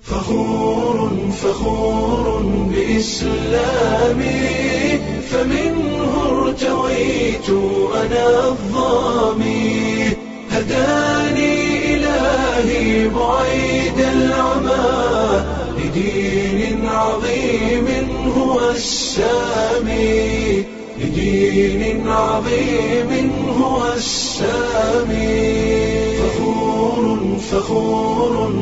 فخور فخور بإسلامي فمنه ارتويت أنا الظامي هداني إلهي بعيد العمى لدين عظيم هو السامي لدين عظيم هو السامي فخور فخور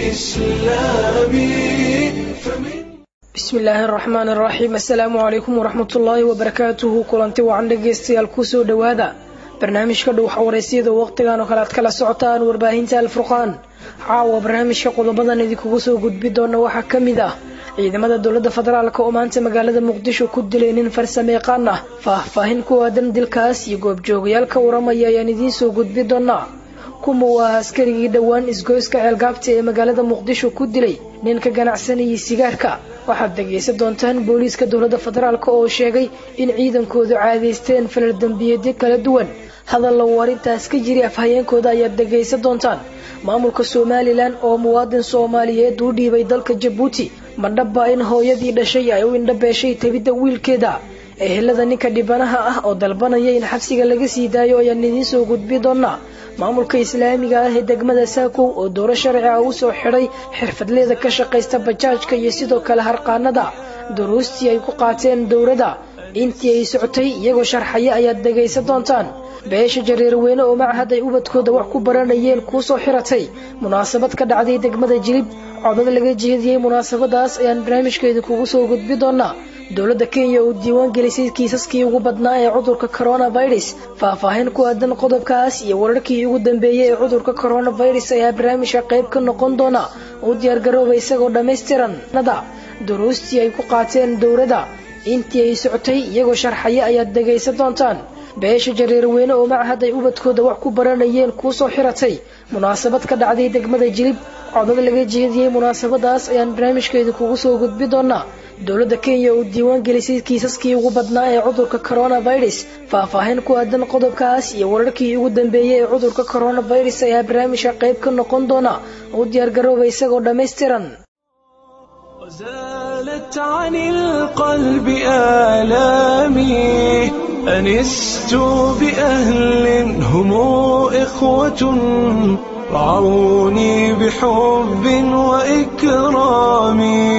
بإسلامي فمن bismi illaahi araxmaan araxiim assalaamu calaykum waraxmatullaahi wabarakaatuhu kulanti wacan dhegaystayaal kusoo dhowaada barnaamijka dhow xawaraysyada waqtigan oo kale aad kala socotaan warbaahinta alfurqaan caawa barnaamijka qodobadan idinkugu soo gudbi doona waxaa ka mid ah ciidamada dowladda federaalk oo maanta magaalada muqdisho ku dilay nin farsameeqaan ah faahfaahin ku aadan dilkaas iyo goobjoogayaal ka waramaya ayaan idiin soo gudbi doonaa kuma waa askarigii dhowaan isgoyska ceelgaabta ee magaalada muqdisho ku dilay nin ka ganacsanayay sigaarka waxaad dhegaysan doontaan booliiska dowladda federaalk oo sheegay in ciidankoodu caadaysteen falal dembiyeedyo kala duwan hadal lagu arrintaas ka jiri afhayeenkooda ayaad dhegaysan doontaan maamulka somalilan oo muwaadin soomaaliyeed u dhiibay dalka jabuuti madhabba in hooyadii dhashay ay u indhabeeshay tabidda wiilkeeda ehelada ninka dhibanaha ah oo dalbanaya in xabsiga laga sii daayo ayaan idiin soo gudbi doonaa maamulka islaamiga ah ee degmada saakow oo dooro sharci ah usoo xidhay xirfadleeda ka shaqaysta bajaajka iyo sidoo kale harqaanada duruustii ay ku qaateen dowladda intii ay socotay iyagoo sharxaya ayaad dhegaysan doontaan beesha jareerweyne oo machad ay ubadkooda wax ku baranayeen kuusoo xiratay munaasabad ka dhacday degmada jilib codad laga jeediyey munaasabadaas ayaan barnaamijka idinkugu soo gudbi doonaa dowladda kenya oo diiwaan gelisay kiisaskii ugu badnaa ee cudurka coronavirus faahfaahin ku aadan qodobkaas iyo wararkii ugu dambeeyey ee cudurka coronavirus ayaa barnaamijka qayb ka noqon doona u diyaargarooba isagoo dhammaystiran nada duruustii ay ku qaateen dowladda intii ay socotay iyagoo sharxaya ayaad dhegaysan doontaan beesha jareerweyne oo machad ay ubadkooda wax ku baranayeen kuusoo xiratay munaasabad ka dhacday degmada jilib codad laga jeediyey munaasabadaas ayaan barnaamijka idinkugu soo gudbi doonaa dowladda kenya oo diiwaan gelisay kiisaskii ugu badnaa ee cudurka coronavirus faahfaahin ku aadan qodobkaas iyo wararkii ugu dambeeyey ee cudurka coronavirus ayaa barnaamijka qayb ka noqon doona u diyaargarooba isagoo dhammaystiran وزالت عن القلب آلامي أنست بأهل هم إخوة رعوني بحب وإكرام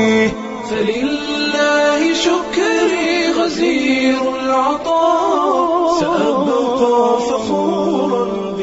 فلله شكري غزير العطاء سأبقى فخورا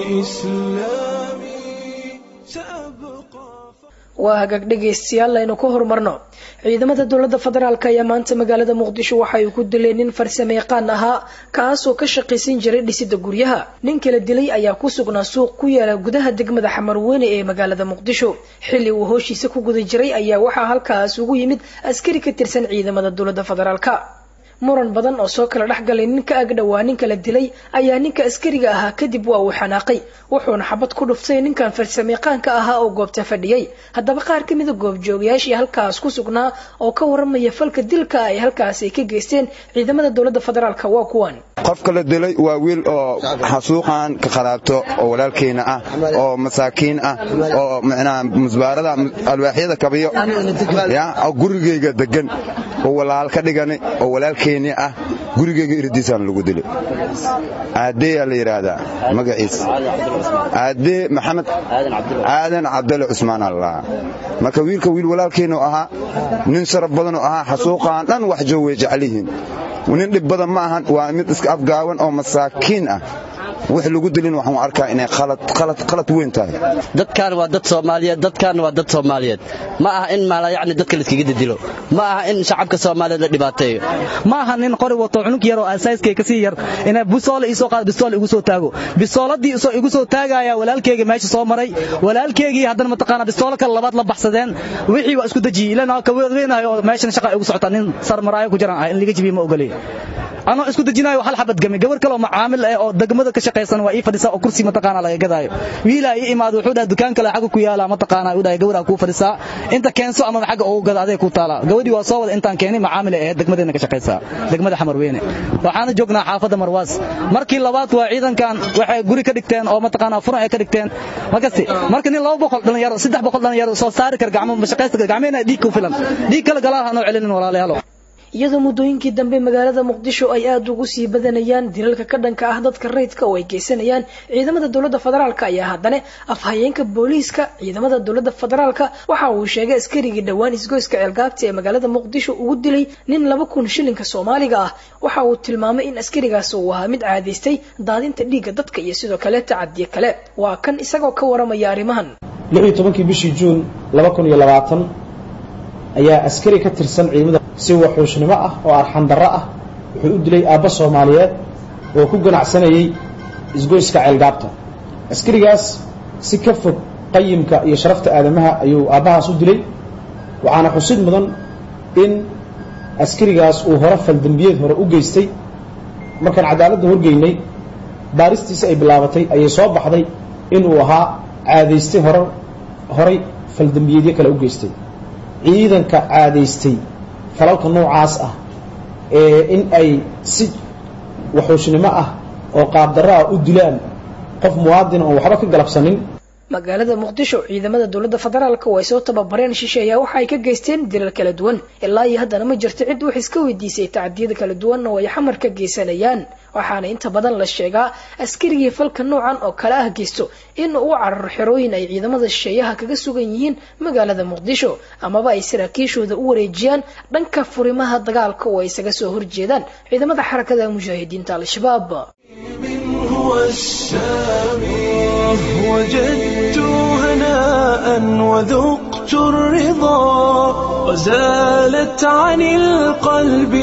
بإسلامي سأبقى waa hagaag dhegaystayaal aynu ka horumarno ciidamada dowladda federaalk ayaa maanta magaalada muqdisho waxa ay ku dileen nin farsameeqaan ahaa kaasoo ka shaqaysan jiray dhisida guryaha nin kala dilay ayaa ku sugnaa suuq ku yaala gudaha degmada xamarweyne ee magaalada muqdisho xilli uu hooshiisa ku guda jiray ayaa waxaa halkaas ugu yimid askari ka tirsan ciidamada dowladda federaalk muran badan oo soo kala dhexgalay nin ka agdhowaa ninka la dilay ayaa ninka askariga ahaa kadib waa uu xanaaqay wuxuuna xabad ku dhuftay ninkan farsameeqaanka ahaa oo goobta fadhiyey haddaba qaar ka mida goobjoogayaashii halkaas ku sugnaa oo ka waramaya falka dilka ay halkaas ay ka geysteen ciidamada dowladda federaalk waa kuwan qofka la dilay waa wiil oo xasuuqan ka qaraabto oo walaalkeyna ah oo masaakiin ah oo micnaha musbaarada alwaaxyada kabiyo oo gurigeyga degan oo walaal ka dhigani oo walaalkeyni ah gurigeyga irdiisaan lagu dilay aadeeyaa la yidhaahdaa magaciis aadee maxamed aadan cabdale cusmaan allah marka wiilka wiil walaalkeynu ahaa nin sharaf badanoo ahaa xasuuqaan dhan wax joog way jeclihiin nin dhib badan ma ahan waa mid iska afgaawan oo masaakiin ah wix lagu dilin waxaan arkaa inay qalad weyn tahay dadkaan waa dad soomaaliyeed dadkaanna waa dad soomaaliyeed ma aha in maalayacni dadka layskaga didilo ma aha in shacabka soomaaliyeed la dhibaateeyo ma aha nin qori wato cunug yar oo asaaskay kasii yar inay bisoole iisoo qaado bisoole igu soo taago bisooladii igu soo taagaya walaalkeyga meesha soo maray walaalkeygii haddana mataqaana bisoolo kale labaad la baxsadeen wixii waa isku dejiyey ilana ka weynayo oo meeshan shaqa igu socota nin sarmaraayo ku jiran ah in laga jibiyo ma ogoley anoo isku dejinayo hal xabad game gabar kale oo macaamil ah oo degmada ka shaqaysan waa ii fadhisaa oo kursi mataqaana laga gadaayo wiilaa ii imaado wuxuu dhahay dukaan kale xagga ku yaala mataqaana uu dhahay gabaraa kuu fadhisaa inta keenso ama xagga ugu gada adee ku taala gabadhii waa soo wada intaan keenay macaamil ah degmadeena ka shaqaysaa degmada xamar weyne waxaana joognaa xaafadda marwaas markii labaad waa ciidankan waxay guri ka dhigteen oo mataqaana furan ay ka dhigteen markasti marka nin laba boqol dhalinyaro saddex boqol dhalinyaro soo saari kar gacmo mashaqaysta gacmeena dhiig ku filan dhiig kale galaha noo celinin walaalayaalo iyadoo muddooyinkii dambe magaalada muqdisho ay aada ugu sii badanayaan dilalka ka dhanka ah dadka rayidka oo ay geysanayaan ciidamada dowladda federaalka ayaa haddana afhayeenka booliiska ciidamada dowladda federaalka waxa uu sheegay askarigii dhowaan isgoyska ceelgaabta ee magaalada muqdisho ugu dilay nin laba kun shilinka soomaaliga ah waxa uu tilmaamay in askarigaas uu ahaa mid caadaystay daadinta dhiigga dadka iyo sidoo kale tacadiye kale waa kan isagoo ka waramaya arrimahan tobankii bishii juun ayaa askari ka tirsan ciidamada si waxuushnimo ah oo arxandarro ah wuxuu u dilay aabba soomaaliyeed oo ku ganacsanayay isgoyska ceelgaabta askarigaas si ka fog qayimka iyo sharafta aadamaha ayuu aabbahaas u dilay waxaana xusid mudan in askarigaas uu hore faldembiyeed hore u geystay markaan cadaaladda horgeynay baaristiisa ay bilaabatay ayay soo baxday inuu ahaa caadaystay hore horay faldembiyeedyo kale u geystay ciidanka caadaystay falalka noocaas ah ee in ay si waxuushnimo ah oo qaabdarro ah u dilaan qof muwaadina oon waxba ka galabsanin magaalada muqdisho ciidamada dowladda federaalka oo ay soo tababareen shisheeya waxa ay ka geysteen dilal kala duwan ilaa iyo haddana ma jirto cid wax iska weydiisay tacdiyada kala duwan oo ay xamar ka geysanayaan waxaana inta badan la sheegaa askarigii falka noocan oo kale ah geysto in uu cararo xerooyin ay ciidamada shisheeyaha kaga sugan yihiin magaalada muqdisho amaba ay saraakiishooda u wareejiyaan dhanka furimaha dagaalka oo ay isaga soo horjeedaan ciidamada xarakada mujaahidiinta al-shabaab هو السامي وجدت هناء وذقت الرضا وزالت عن القلب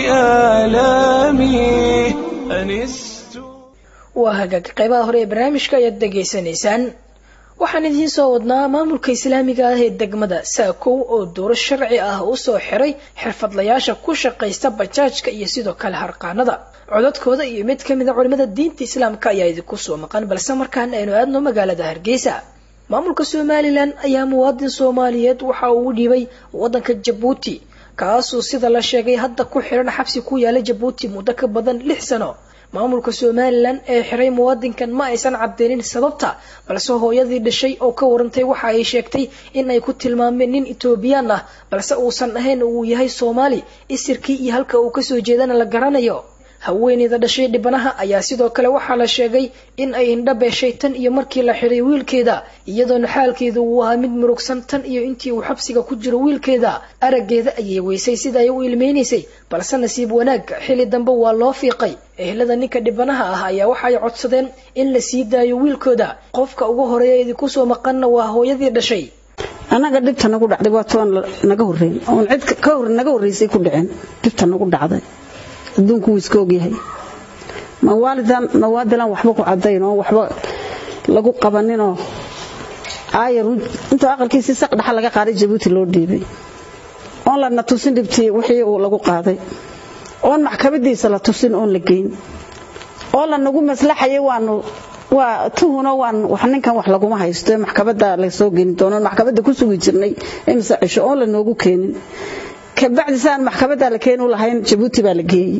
آلامي أنست waa hagaag qaybaha hore ee barnaamijka ayaad dhegaysanaysaan waxaan idiin soo wadnaa maamulka islaamiga ah ee degmada saakow oo dooro sharci ah u soo xiray xirfadlayaasha ku shaqaysta bajaajka iyo sidoo kale harqaanada codadkooda iyo mid ka mid a culimada diinta islaamka ayaa idinku soo maqan balse markaan aynu aadno magaalada hargeysa maamulka somalilan ayaa muwaadin soomaaliyeed waxa uu u dhiibay wadanka jabuuti kaasuu sida la sheegay hadda ku xiran xabsi ku yaala jabuuti muddo ka badan lix sano maamulka somalilan ee xiray muwaadinkan ma aysan cadeynin sababta balse hooyadii dhashay oo ka warantay waxa ay sheegtay in ay ku tilmaameen nin etoobiyaan ah balse uusan ahayn uu yahay soomaali isirkii iyo halka uu kasoo jeedana la garanayo haweeneyda dhashay dhibanaha ayaa sidoo kale waxaa la sheegay in ay indha beeshay tan iyo markii la xiray wiilkeeda iyadoona xaalkeedu uu ahaa mid murugsan tan iyo intii uu xabsiga ku jiro wiilkeeda araggeeda ayay weysay sida ay u ilmeynaysay balse nasiib wanaag xili dambe waa loo fiiqay ehelada ninka dhibanaha ah ayaa waxay codsadeen in la sii daayo wiilkooda qofka ugu horeeya idinku soo maqanna waa hooyadii dhashay annaga dhibta nagu dhacday waa toon naga horreyn oon cid ka hor naga horreysay ku dhicin dhibta nagu dhacday adduunku wuu iska ogyahay mawaalidan mawaadilan waxba ku cadayn oo waxba lagu qabaninoo aayar intuu aqalkiisii saq dhaxa laga qaaday jabuuti loo dhiibay oon lana tusin dhibtii wixii uu lagu qaaday oon maxkamadiisa la tusin oon la geyn oo lanagu maslaxayay waanu waa tuhuno waan wax ninkan wax laguma haysto maxkamada la soo geeni doono maxkamada ku sugi jirnay imse cisho oon la noogu keenin kabacdi saan maxkamada la keenu lahayn jabuuti baa la geeyey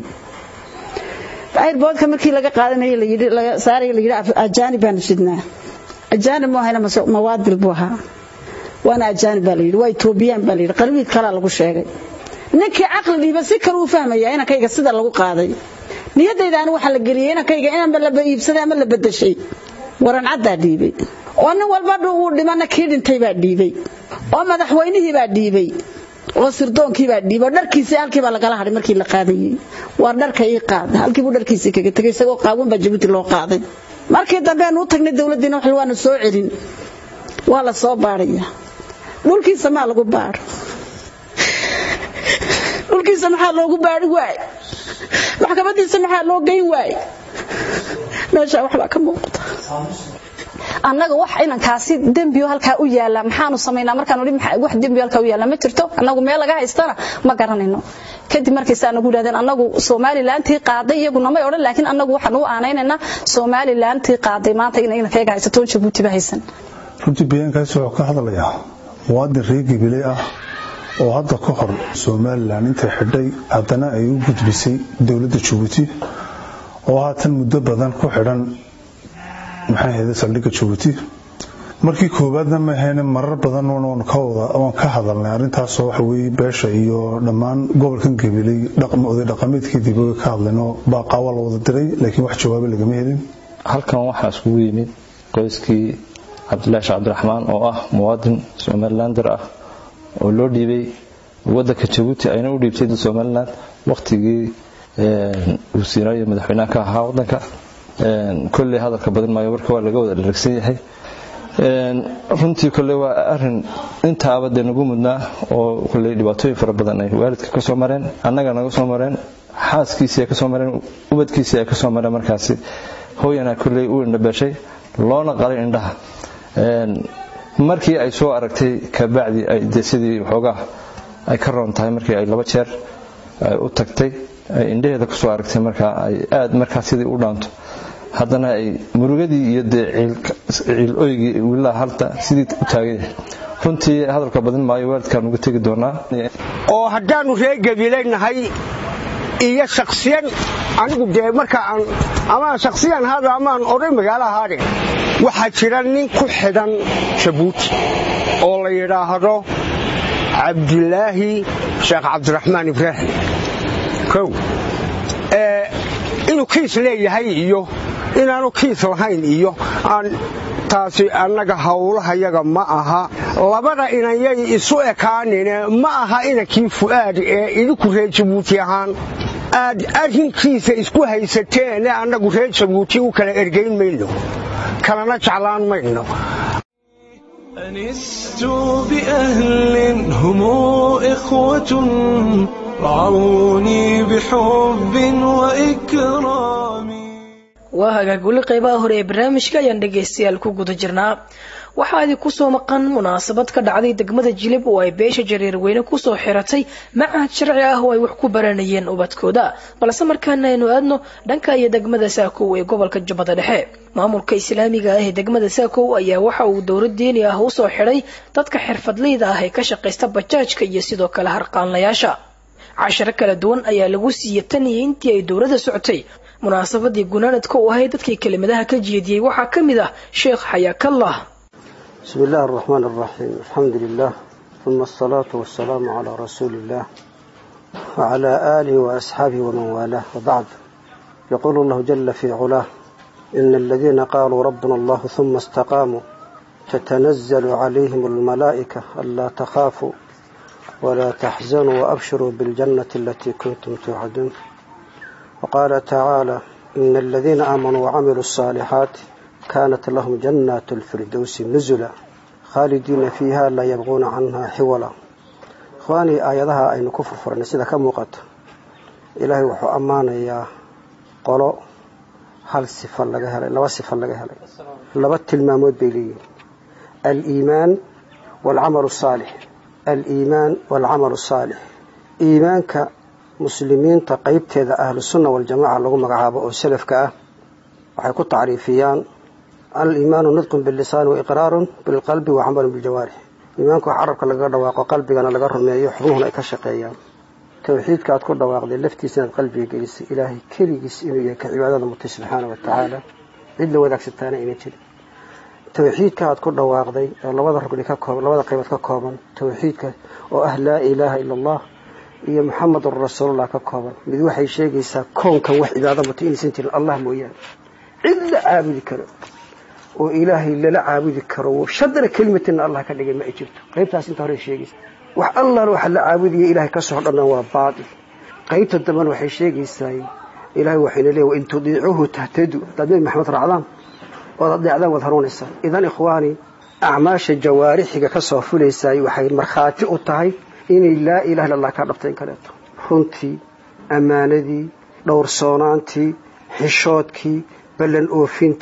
airboodka markii laga qaadanayay la yidhi laga saaray la yidhi ajaanib baanu sidnaa ajaanib ma ahayna mawaadil buu ahaa waana ajaanib baa la yidhi waa etoobiyaan baa la yidhi qalbiid kalaa lagu sheegay ninkii caqli dhiiba si kale uu fahmaya inankayga sida lagu qaaday niyadayda anu waxaa la geliyay inankayga inanba la iibsaday ama la bedeshay waran caddaa dhiibay oo nin walba uu dhimana kii dhintay baa dhiibay oo madaxweynihii baa dhiibay oo sirdoonkii baa dhiibay oo dharkiisii halkii baa lagala hadhay markii la qaadayay waa dharka ii qaada halkii buu dharkiisii kaga tegay isagoo qaawan baa jabuuti loo qaaday markii dambe aanu u tagnay dowladdiina wax waanu soo celin waa la soo baadhaya dhulkiisa maa lagu baadho dhulkiisa maxaa loogu baadhi waay maxkamadiisa maxaa loo geyn waay meeshaa waxbaa ka muuqda annaga wax inankaasi dembiyo halkaa u yaala maxaanu samaynaa markaan idhi wax dembiyo halkaa u yaala ma jirto annagu meel laga haystana ma garanayno kadib markaysaa nagu yidhahdeen annagu somalilantii qaaday iyaguna may odhan laakiin annagu waxaan u aanaynaynaa somalilantii qaaday maanta inay inankayaga haysatoon jabuutiba haysan runtii bayaankaasi wuxuu ka hadlayaa muwaadin reer gabiley ah oo hadda ka hor somalilan intay xidhay haddana ay u gudbisay dowladda jabuuti oo haatan muddo badan ku xidhan maxay ahayde saldhigga jabuuti markii koowaadna ma ahayne marar badan oon ka hadalnay arrintaasoo waxa weeye beesha iyo dhammaan gobolkan gabiley oday dhaqameedkii way ka hadlaynoo baaqaa waa la wada diray laakiin wax jawaabo lagama helin halkan waxaa iskugu yimid qoyskii cabdilaahi sheekh cabdiraxmaan oo ah muwaadin somalilander ah oo loo dhiibay wadanka jabuuti ayna u dhiibtay somalilan wakhtigii uu siinayo madaxweynaha ka ahaa wadanka kolley hadalka badan maayo warka waa laga wada dharagsan yahay runtii kolley waa arin intaaba dee nagu mudnaa oo kolley dhibaatooyin fara badan ay waalidka ka soo mareen annaga naga soo mareen xaaskiisii ay ka soo mareen ubadkiisii ay ka soo mareen markaasi hooyana kolley u indhabeeshay loona qalay indhaha markii ay soo aragtay kabacdi de sidii waxoogaa ay ka roon tahay markii ay laba jeer u tagtay ay indhaheeda kusoo aragtay markaa ay aad markaa sidii u dhaanto haddana ay murugadii iyo dee ciil oygii wilaha halta sidii u taagan yahay runtii hadalka badin maayo waalidkaan uga tegi doonaa oo haddaannu reer gabilaynahay iyo shaksiyan anigu dee marka aan amaan shaksiyan haada amaan oday magaalo ahaade waxaa jira nin ku xidhan jabuuti oo la yidhaahdo cabdilaahi sheekh cabdiraxmaan ibraahim kow inuu kiis leeyahay iyo inaanu kiis lahayn iyo aan taasi annaga howlahayaga ma aha labada inanyay isu ekaanine ma aha inankii fu'aad ee idinku reer jabuuti ahaan aad arrinkiisa isku haysateene annagu reer jabuuti u kala ergayn mayno kalana jeclaan mayno أنست بأهل هم إخوة رعوني بحب وإكرام waa hagaag weli qaybaha hore ee barnaamijka ayaan dhegaystayaal ku guda jirnaa waxaa idinku soo maqan munaasabad ka dhacday degmada jilib oo ay beesha jareerweyne kusoo xiratay macahad sharci ah oo ay wax ku baranayeen ubadkooda balse markaana aynu aadno dhanka iyo degmada saakow ee gobolka jubbada dhexe maamulka islaamiga ah ee degmada saakow ayaa waxa uu dowlad diini ah usoo xidhay dadka xirfadleyda ah ee ka shaqaysta bajaajka iyo sidoo kale harqaanlayaasha casharo kala duwan ayaa lagu siiyey tan iyo intii ay dowladda socotay munaasabadii gunaanadka u ahayd dadkii kelimadaha ka jeediyey waxaa ka mid ah sheekh xayaakallah بسم الله الرحمن الرحيم الحمد لله ثم الصلاة والسلام على رسول الله وعلى آله وأصحابه ومن والاه وبعد يقول الله جل في علاه إن الذين قالوا ربنا الله ثم استقاموا تتنزل عليهم الملائكة ألا تخافوا ولا تحزنوا وأبشروا بالجنة التي كنتم توعدون وقال تعالى إن الذين آمنوا وعملوا الصالحات كانت لهم جنات الفردوس نزلا خالدين فيها لا يبغون عنها حولا إخواني آياتها أين كفر فرنا سيدا كموقت إلهي وحو أمانا يا قولوا هل صفة لغا هلي لوا صفة لغا هلي لوا التلمامود بيلي الإيمان والعمل الصالح الإيمان والعمل الصالح إيمانك مسلمين تقيبت إذا أهل السنة والجماعة لغو مقعابة أو سلفك أه waxay ku tacriifiyaan al-iimaanu nidqun billisaan wa iqraarun bilqalbi wa camalun biljawaarix iimaanku wax carabka lagaga dhawaaqo qalbigana laga rumeeyo xubnuhuna ay ka shaqeeyaan towxiidka aad ku dhawaaqday laftiisa inaad qalbiga gelisay ilaahay keligiis inuu yahay ka cibaadada mutay subxaana wa tacaala cid la wadaagsantaana ayna jirin towxiidka aad ku dhawaaqday oo labada rugni ka kooban labada qaybood ka kooban towxiidka oo ah laa ilaaha ila allah iyo muxamadun rasuulullah ka kooban mid waxay sheegaysaa koonkan wax cibaado mutay inaysan jirin allah mooyaane cid la caabudi karo oo ilaahay lala caabudi karo shadra kelimatina allah ka dhigay ma ay jirto qaybtaas inta hore sheegaysa wax allah waxa la caabudaya ilaahay ka soo dhanna waa baatil qaybta dambana waxay sheegaysaa ilaahay waxayna leeyahay in tudiicuhu tahtadu haddaad nabi maxamed raacdaan ood adeecdaan waad hanuunaysaan idan ikhwaani acmaasha jawaarixiga ka soo fulaysaay waxay markhaati u tahay inay laa ilaha illa allah ka dhabtayn kaleeto runtii ammaanadii dhowrsoonaantii xishoodkii ballan oofintii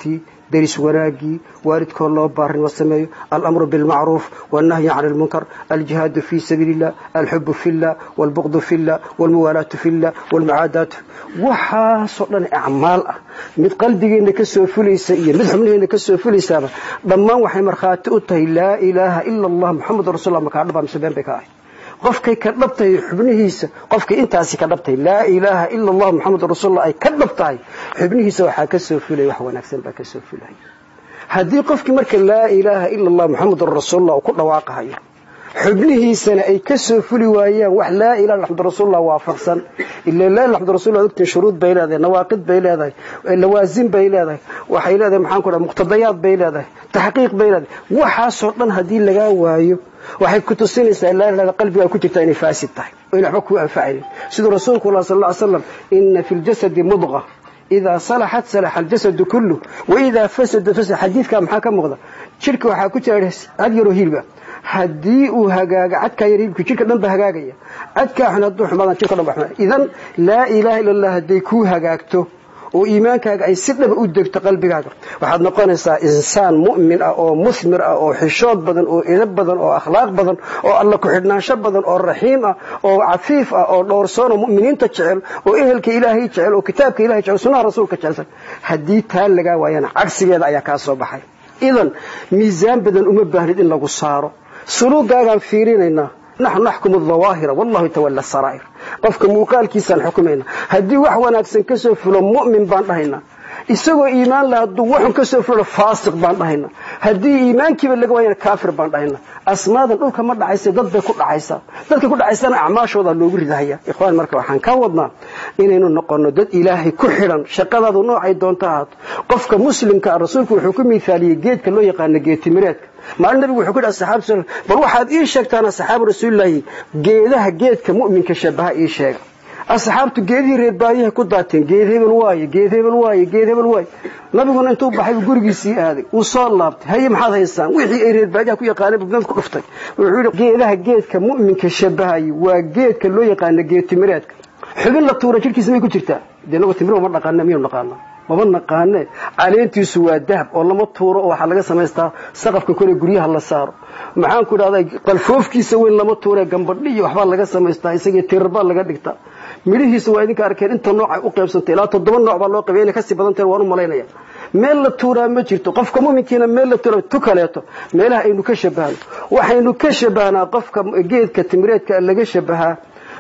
deris wanaagii waalidkoo loo baarinimo sameeyo alamru bilmacruuf wannahyi can ilmunkar aljihaadu fii sabiili illah alxubu fi llah walbuqdu fi llah walmuwaalaatu fi llah walmucaadaatu waxaasoo dhan acmaal ah mid qalbigeenna ka soo fulaysa iyo mid xubnaheenna ka soo fulaysaaba dhammaan waxay markhaati u tahay laa ilaaha ila allah muxamedun rasulullah makaa dhaba mise been bay ka ahay qofkay ka dhabtahay xubnihiisa qofkay intaasi ka dhabtahay laa ilaaha ila allah muxamedun rasulullah ay ka dhab tahay xubnihiisa waxaa ka soo fulaya wax wanaagsan baa ka soo fulaya haddii qofkii marka laa ilaaha ila allah muxamedun rasulullah uu ku dhawaaqahayo xubnihiisana ay ka soo fuli waayaan wax laa ilaha maxamud rasuulullah waafaqsan ila laa ilaha maxamud rasuulullah ogtiin shuruud bay leedahay nawaaqid bay leedahay lawaasin bay leedahay waxay leedahay maxaan ku dhaha muqtadayaad bay leedahay taxqiiq bay leedahay waxaasoo dhan haddii lagaa waayo waxay ku tusinaysaa laa ilaha qalbigaa ku jirta inay faasid tahay oo in waxba kuu anfacaynin siduu rasuulku allah sal alla ly slam ina fi ljasadi mudqa idaa salaxat salaxa aljasadu kullu waidaa fasada fasad xadiidkaa maxaa ka muuqda jirka waxaa ku jira had yaroo hilba haddii uu hagaaga cadkaa yar hilibku jirka dhan ba hagaagaya cadkaa xun hadduu xumaadaan jirka dhan ba xumaada idan laa ilaaha illa allah hadday kuu hagaagto oo iimaankaaga ay si dhaba u degto qalbigaaga waxaad noqonaysaa insaan mu'min ah oo musmir ah oo xishood badan oo edab badan oo akhlaaq badan oo alla ku-xidhnaansho badan oo raxiim ah oo cafiif ah oo dhowrsoon oo mu'miniinta jecel oo ehelka ilaahay jecel oo kitaabka ilahay jecel sunnaha rasuulka jecelsan haddii taa lagaa waayana cagsigeeda ayaa kaa soo baxay idan miisaan badan uma baahnid in lagu saaro suluugaagaan fiirinaynaa naxnu naxkumu dawaahira wallahu yatawalla saraa'ir qofka muuqaalkiisaan xukumayna haddii wax wanaagsan ka soo fulo mu'min baan dhahaynaa isagoo iimaan la hadduu waxun ka soo fulo faasiq baan dhahaynaa haddii iimaankiiba laga waayana kaafir baan dhahaynaa asmaadan dhulka ma dhacaysa dad bay ku dhacaysaa dadka ku dhacaysana acmaashooda loogu ridahaya ikhwaan marka waxaan ka wadnaa inaynu noqono dad ilaahay ku xidhan shaqadaadu noocay doonto ahaato qofka muslimka ah rasuulku wuxuu ku miithaaliyey geedka loo yaqaano geetimireedka maalin nabigu wuxuu ku yidhi asxaabu sal bal waxaad ii sheegtaan asxaabu rasuulilaahi geedaha geedka mu'minka shabaha ii sheega asxaabtu geedihii reer baadiyaha ku daateen geed hebel waaye geed hebel waaye geed hebel waaye nabiguna intuu baxay buu gurigiisii aaday uu soo laabtay haye maxaad haysaan wixii ay reer baadiyaha ku yaqaaneen buu ku dhuftay wuxuu yidhi geedaha geedka mu'minka shabahayay waa geedka loo yaqaano geedtimireedka xubin la tuura jirkiisa may ku jirtaa dee inagu timir ma dhaqaana miyaynu dhaqaanaa maba naqaane caleentiisu waa dahab oo lama tuuro oo waxaa laga samaystaa saqafka kole guryaha la saaro maxaan ku idhahdaa qalfoofkiisa weyn lama tuure gambadhi iyo waxbaa laga samaystaa isagii tirarbaa laga dhigtaa midhihiisa waa idinka arkeen inta nooc ay u qaybsantay ilaa toddoba nooc baa loo qabay inay kasii badan tahay waan u malaynaya meel la tuuraa ma jirto qofka muminkiina meel la tuura tu kaleeto meelaha aynu ka shabahno waxaynu ka shabahnaa qofka geedka timireedka laga shabahaa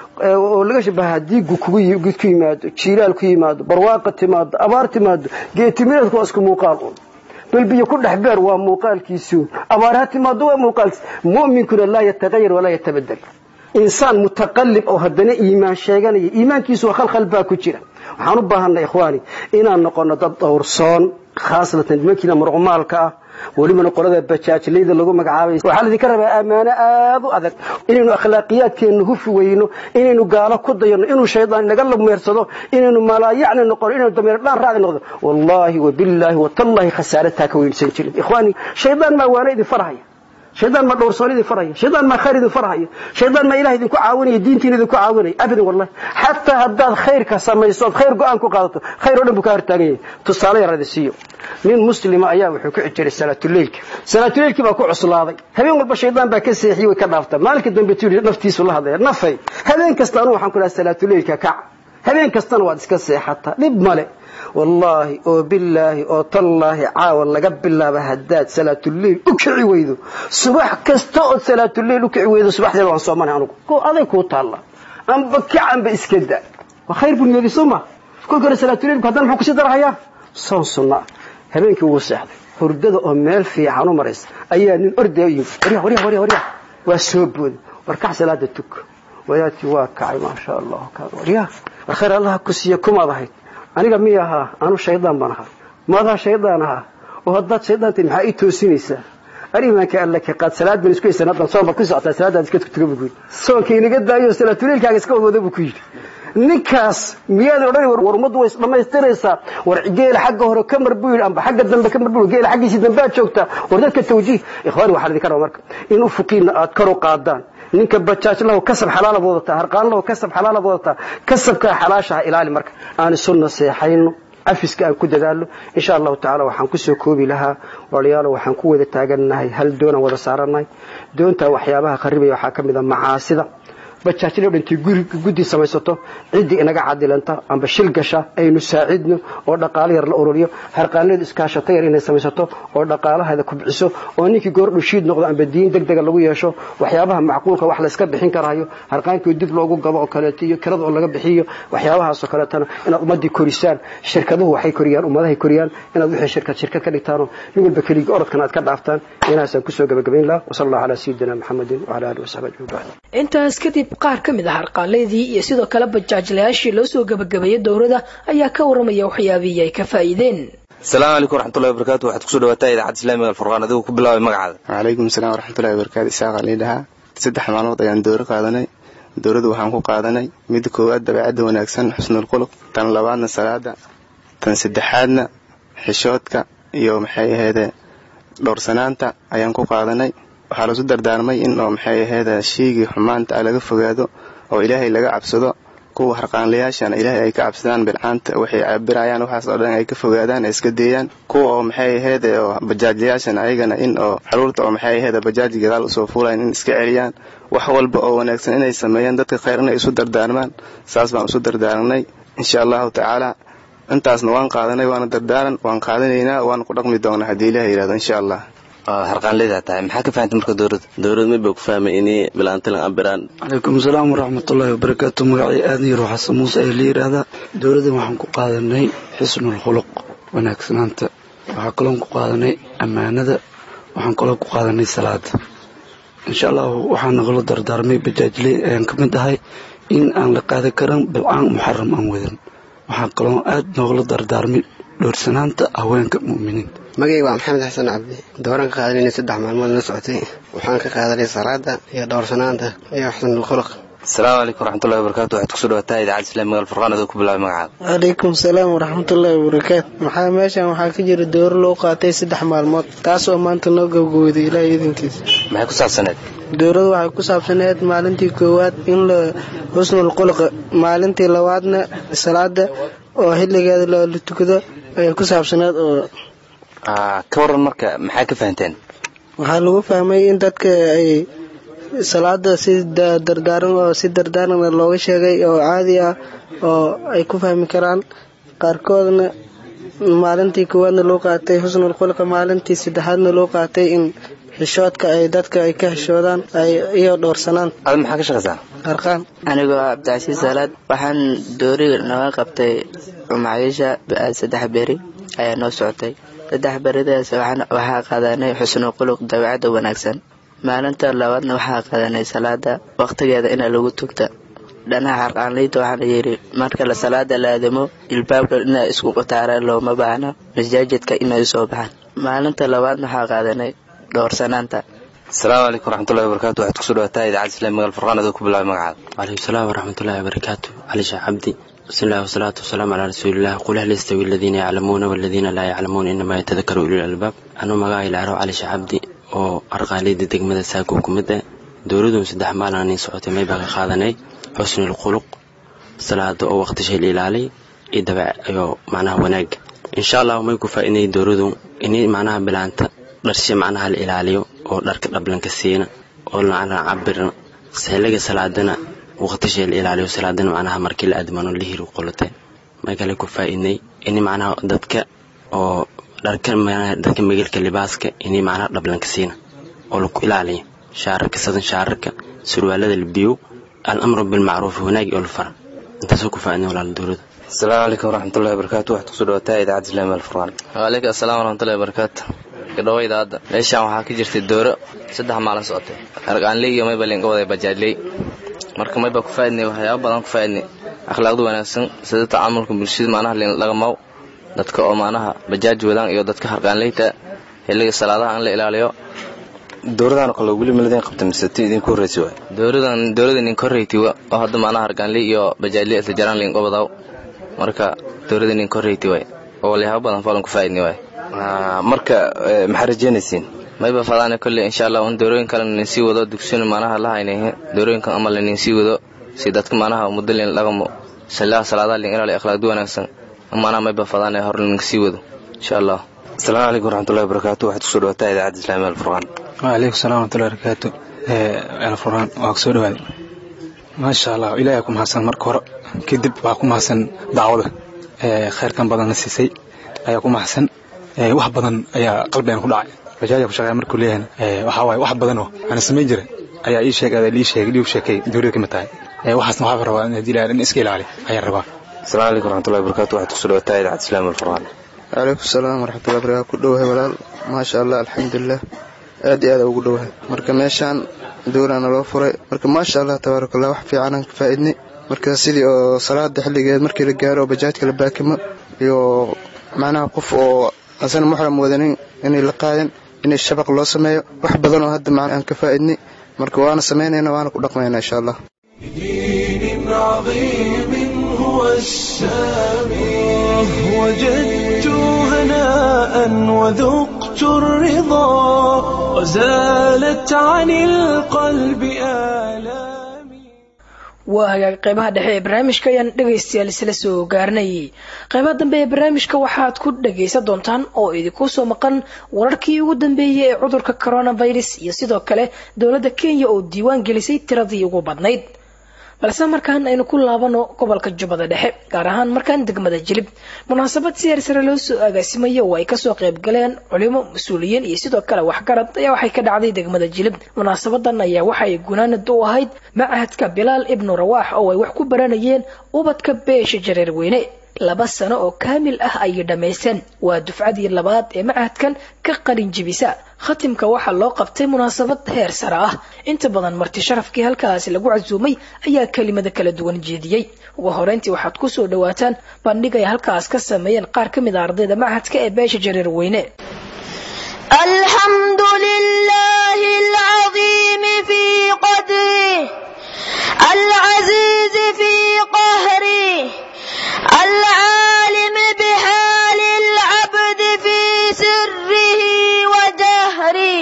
oo laga shabaha haddii gud ku yimaado jiilaal ku yimaado barwaaqa timaado abaar timaado geetimireedku waa isku muuqaal un balbiyo ku dhex beer waa muuqaalkiisuun abaar ha timaado waa muuqaalkiis mu'minkuna laa yatagayar walaa yatabadel insaan mutaqallib oo haddana iimaan sheeganaya iimaankiisu waa khalkhal baa ku jira waxaan u baahanay ikhwaani inaan noqono dad dhowrsoon khaasatan nimankiina marcumaalka ah welibana qolada bajaajlayda lagu magacaabay waxaa laydinka rabaa ammaano aad u adag inaynu akhlaaqiyaadkeenna hufi weyno inaynu gaalo ku dayano inuu shaydaan inaga lameersado inaynu malaayacni noqono inaynu dameer dhaan raacdi noqdo wallaahi wabillaahi watallaahi khasaarataa ka weynsan jirin ikhwaani shaydaan maa waana idin farhaya shaydaan ma dhowrsoon idin farhaya shaydaan maa khayr idin farhaya shaydaan maa ilaah idinku caawinaya diintiina idinku caawinaya abadan wallahi xataa haddaad khayrka samaysood khayr go-aan ku qaadato khayr oo dhan buu ka hortaagan yahay tusaale yar idi siiyo nin muslima ayaa wuxuu ku xijiray salaatuleylka salaatuleylkii baa ku cuslaaday habeen walba shaydaan baa ka seexiyey way ka dhaaftaa maalinka dambe tu naftiisu la hadlaya nafay habeen kasta anu waxaan ku dhaha salaatuleylka kac habeen kastana waad iska seexataa dhib male wallaahi oo bilaahi oo tallaahi caawa laga bilaaba haddaad salaatuleyl u kici weydo subax kasta ood salaatuleyl u kici weydo subaxdeeda waan soomanay anugu ko aday kuu taalla amba kacanba iska da waa khayr buu niyadi soo ma kolka hore salaatuleylku haddana muxuu kusii darahayaa soon sunna ah habeenkii wuu seexday hurdada oo meel fiican u maraysa ayaa nin ordaya u yimid warya warya warya warya waa soo booday war kac salaada tuk wadaadkii waa kacay maasha allah warya war khayr allaha ku siiya kumaad ahayd aniga miy ahaa anu shaydaan baan ahaa maadaa shaydaan ahaa oo haddaad shaydaantay maxaa ii toosinaysaa arimaanka alla ka qaad salaad ban isku haysan haddan soon baad ku socotaa salaadaad iska tuga buu ku yidhi soonka inaga daayo salaatuleylkaaga iska wadwada buu ku yidhi ninkaas miyaad odhan war ummaddu way isdhammaystiraysaa war geela xagga hore ka mar buu yidhi amba xagga dambe ka mar buu geela xaggiisii dambead joogtaa war dadka tawjiih ikhwaani waxaan idinka raba marka in ufuqiina aad kor u qaadaan ninka bajaaj lahu kasab xalaalaad wadataa harqaan lahu kasab xalaalaad wadataa kasabkaa xalaashaha ilaali marka aan isu naseexayno cafiska aan ku dadaalno insha allahu tacaala waxaan kusoo koobi lahaa walaalayaalo waxaan ku wada taagannahay hal doonaan wada saarannahay doontaa waxyaabaha qaribaya waxaa ka mid a macaasida bajaajloo dhintay guddi samaysato ciddii inaga cadilanta amba shil gasha aynu saacidno oo dhaqaalo yar la ururiyo harqaanleedu iskaashato yar inay samaysato oo dhaqaalaheeda kubciso oo ninkii goordhu shiid noqdo amba diin deg dega lagu yeesho waxyaabaha macquulka wax layska bixin karaayo harqaankii dib loogu gabo oo kaleeto iyo kirada oo laga bixiyo waxyaabahaasoo kaleetana inaad ummadii korisaan shirkaduhu waxay koriyaan ummadahay koriyaan inaad wixii shirkad shirkad ka dhigtaanoo nin walba keligii orodkan aad ka dhaaftaan inaasaan kusoo gabagabayn laha wasala allahu calaa sayidina maxamedin wacala alihi wasaxbi ajmain bacd intaas kadib qaar ka mid ah harqaanleydii iyo sidoo kale bajaajlayaashii loo soo gabagabeeyey dowrada ayaa ka waramaya waxyaabihii ay ka faa'iideen asalaamu calaykum waraxmatullahi wabarakatu waxaad kusoo dhawaataa idaacadda islaamiga alfurqaan adigu ku bilaabay magacaada wacalaykum asalaam waraxmatullahi wabarakaatu isaaqa liidhahaa saddex maalmood ayaan dowro qaadanay dowladdu waxaan ku qaadanay midda koowaad dabeecadda wanaagsan xusnul quluq tan labaadna salaada tan saddexaadna xishoodka iyo maxay aheede dhowrsanaanta ayaan ku qaadanay waxaa lasu dardaarmay in oo maxay aheede shiigii xumaanta ah laga fogaado oo ilaahay laga cabsado kuwa harqaanlayaashana ilaahay ay ka cabsadaan bilcaanta waxay cabirayaan waxaas oo dhan ay ka fogaadaan ay iska deeyaan kuwa oo maxay aheede oo bajaajlayaashana ayagana in oo xaruurta oo maxay aheede bajaaji gadaal usoo fuulayan in iska celiyaan wax walba oo wanaagsan inay sameeyaan dadka khayr inay isu dardaarmaan saas baan isu dardaarnay insha allahu tacaala intaasna waan qaadanay waana dardaaran waan qaadanaynaa waana ku dhaqmi doonaa haddii ilaah yidhahdo insha allah harqaanleyda tahay maxaa ka fahantay marka dowladda dowlad mid baa ku fahmay inay bilaantilan ambiraan calaykum asalaam waraxmatullaahi wabarakaatu magacii aadan yaro xasan muuse ayaa la yidhaahdaa dowladdan waxaan ku qaadanay xisnul khuluq wanaagsanaanta waxaa kaloon ku qaadanay ammaanada waxaan kaloo ku qaadanay salaada insha allahu waxaa nagala dardaarmay bajaajley ayaan ka mid ahay in aan la qaadan karan bilcaan muxaram aan wadan waxaa kaloo aad noogala dardaarmay dhowrsanaanta haweenka mu'miniinta magayga waa maxamed xasan cabdi dooran ka qaadanayna saddex maalmood la socotay waxaan ka qaadanay salaada iyo dhowrsanaanta iyo xusnul khuluq asalaamu calaykum waraxmatullahi wabarakatu waxaad kusoo dhawaataa idaacadda islaamiga alfurqaan adigu ku bilaabay magacaada calaykum salaam waraxmatullaahi wabarakaatu maxaa meeshan waxaa ka jira dowro loo qaatay saddex maalmood taasoo maanta noo gabgowday ilaahay idinkiisa maxay ku saabsaneed dowladu waxay ku saabsaneed maalintii koowaad in la xusnul khuluqa maalintii labaadna salaada oo xilligeeda la tukado ayay ku saabsaneed oo ka waran marka maxaa ka fahanteen waxaa lagu fahmay in dadka ay salaada si dardaaran oo si dardaaran looga sheegay oo caadi ah oo ay ku fahmi karaan qaarkoodna maalintii koowaadna loo qaatay xusnul khulqa maalintii saddexaadna loo qaatay in xishoodka ay dadka ay ka xishoodaan iyo dhowrsanaan ada maxaa ka shaqaysaa arqaan anigoo cabdicasiis salaad waxaan dooriga naga qabtay macayiisha saddex beri ayaa noo socotay saddex beridaas waxaa qaadanay xusnul khuluq dabeecadda wanaagsan maalinta labaadna waxaa qaadanay salaada waqtigeeda ina lagu tugta dhanaha harqaanleyda waxaana yidhi marka la salaada la aadamo ilbaabka ina isku qutaaraan looma baahno masaajidka inay soo baxaan maalinta labaadna waxaa qaadanay dhowrsanaanta asalaamu calaykum waraxmatullahi wabarakatu waxaad kusoo dhawaataa idaacadda islaamiga alfurqaan adigu ku bilaabay magacaada calaykum salaam waraxmatullahi wabarakaatu cali sheekh cabdi بسم الله والصلاة والسلام على رسول الله قل هل يستوي الذين يعلمون والذين لا يعلمون إنما يتذكر أولي الألباب أنا مقاعي العرو علي شعبدي oo arqaaleyda degmada saako ku mid ah dowladun saddex maalin socotay may baa ka qaadanay xusnul khuluq salaada oo waqti shayl ilaalay iyo dabeec iyo macnaha wanaaga insha allah may ku faa'iiday dowladu inay macnaha bilaanta dharshe macnaha la ilaaliyo oo dharka dhablanka siina oo lacana cabirna xilliga salaadana waqti shayl ilaaliyo salaadana macnaha markii la admano la hiri qolotay may kale ku faa'iiday in macnaha dadka oo dharka dadka magalka libaaska inay macnaha dhablanka siina oo laku ilaaliyo shaararka sadan shaararka surwaalada la biyo al-amru bilmacruufi wanaagi oo la fara intaasoo ku faa'iidnay walaal dowladda asalaamu calaykum waraxmatullahi wabarakatu waxaad kusoo dhawaataa idaacadda islaamiga alfurqaan waaleykum asalaam waraxmatullahi wabarakaatu gadhawo idaacadda meeshaan waxaa ka jirtay dooro saddex maalin socotay arqaanley iyo mayba linga waday bajaajley marka mayba ku faa'iidnay waxyaaba badan ku faa'iidnay akhlaaqda wanaagsan sida tacaamulka bulshada macnaha laga maw dadka oo macnaha bajaaj wadaan iyo dadka harqaanleyta xilliga salaadaha in la ilaaliyo dowladan kale weli maladin qabta mise ti idinku horreysay waay dowladan dowladan idinku horreyti oo hadda macnaha harqaanley iyo bajaajley isla jaraan lingo wadaw marka dowladan idinku horreyti waay oo walyaabo badan falan ku faa'iidnay waay marka maxaa rajeynaysiin mayba fadaane kolley insha allah un doorooyin kale nin sii wado dugsiyon macnaha la haynayhe doorooyinkan amal nin sii wado si dadka macnaha muddo lin dhaqamo salaadaha lin ilaaliyo akhlaaqda wanaagsan amaanaa mayba fadaan ee hor ninka sii wado insha allah asalaamu calaykum waraxmatullahi wabarakaatu waxaad kusoo dhawaataa idaacadda islaamiga alfurqaan waalaikum salaam waraxmatullahi wabarakaatu alfurqaan waa kusoo dhawaada maasha allah ilaahay ku mahadsan marka hore kadib waa ku mahadsan dacwada khayrkan badanna siisay ayaa ku mahadsan wax badan ayaa qalbigan ku dhacay bajaaja ku shaqeeya markuu leeyahay waxaa waaye wax badan oo aan samayn jiray ayaa ii sheegay lii sheegay lii sheekay dowladda kamid tahay waxaasna waxaa rabaa in haddii ilaahay in iska ilaali ayaan rabaa asalaamu calaykum waraxmatullahi wabarakaatu waxaad kusoo dhawaataa idaacadda islaamiga alfurqaan waalaikum salaam waraxmatullahi wabarakaatu ku dhowahay walaal maasha allah alxamdulilah aad iyo aad ugu dhowahay marka meeshaan dowlaana loo furay marka maasha allah tabaaraka allah wax fiicanaan ka faa'iidnay marka sidii oo salaada xilligeed markii la gaaro oo bajaajka la baakimo iyo macnaha qof oo asana muxram wadanin inay la qaadan inay shabaq loo sameeyo wax badan oo hadda macna aan ka faa'iidnay marka waana samaynayna waana ku dhaqmaynaa insha allah دين عظيم هو السامي وجدت هناء وذقت الرضا وزالت عن القلب آلام waa hagaag qeybaha dhexe ee barnaamijka ayaan dhegaystayaal isla soo gaarnayay qeybaha dambe ee barnaamijka waxaad ku dhagaysan doontaan oo idinku soo maqan wararkii ugu dambeeyey ee cudurka coronavirus iyo sidoo kale dowladda kenya oo diiwaan gelisay tiradii ugu badnayd balse markaan aynu ku laabano gobolka jubbada dhexe gaar ahaan markaan degmada jilib munaasabad si heersare loo soo agaasimayo oo ay kasoo qayb galeen culimo mas-uuliyiin iyo sidoo kale waxgarad ayaa waxay ka dhacday degmada jilib munaasabadan ayaa waxay gunaanad u ahayd macahadka bilaal ibnu rawaax oo ay wax ku baranayeen ubadka beesha jareer weyne laba sano oo kaamil ah ayay dhammaysteen waa dufcadii labaad ee macahadkan ka qalin jibisa khatimka waxaa loo qabtay munaasabad heer sare ah inta badan marti sharafkii halkaasi lagu casuumay ayaa kelimada kala duwan jeediyey ugu horeyntii waxaad ku soo dhawaataan bandhig ay halkaas ka sameeyeen qaar ka mid a ardayda macahadka ee beesha jareer weyne الحمد لله العظيم في قدره العزيز في قهره العالم بحال العبد في سره وجهره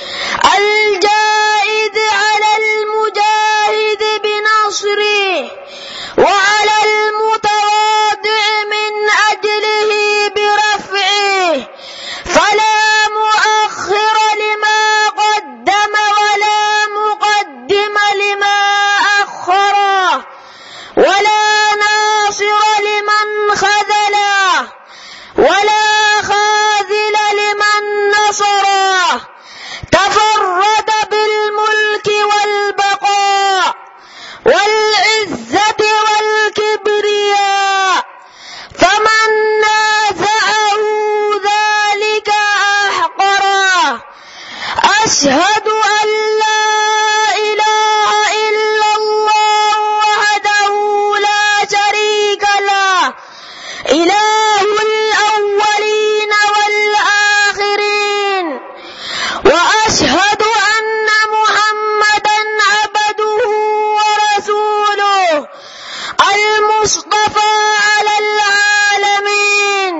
الجائد على المجاهد بنصره وعلى المتواضع من أجله برفعه فلا مؤخر لما قدم ولا مقدم لما أخره ولا ناصر لمن خذله ولا خاذل لمن نصره تفرد بالملك والبقاء والعزة والكبرياء فمن نازعه ذلك أحقره أشهد أن لا إله إلا الله وحده لا شريك له إله الأولين والآخرين وأشهد أن محمدا عبده ورسوله المصطفى على العالمين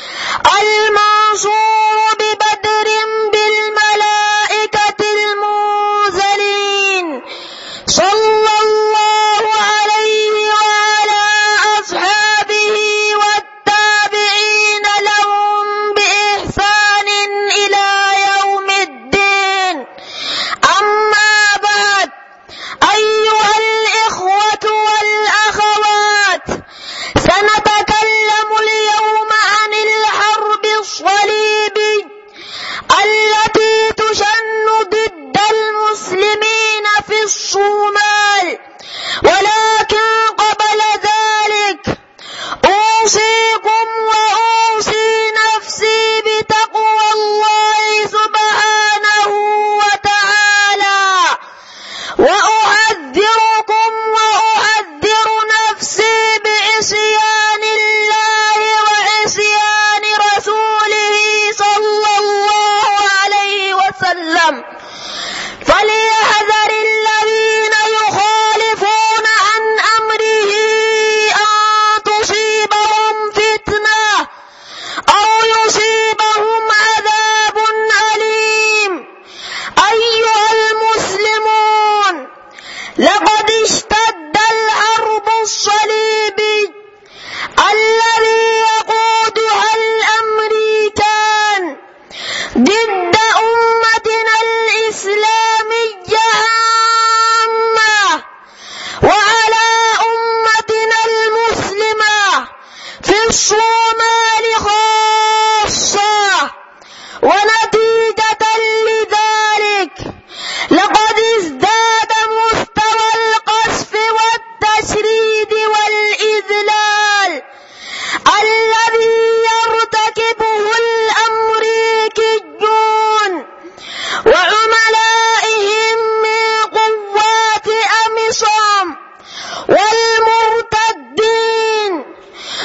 المنصور ببدر بالملائكة المنزلين صلى الله عليه وعلى أصحابه والتابعين لهم بإحسان إلى يوم الدين أما بعد أيها الإخوة والأخوات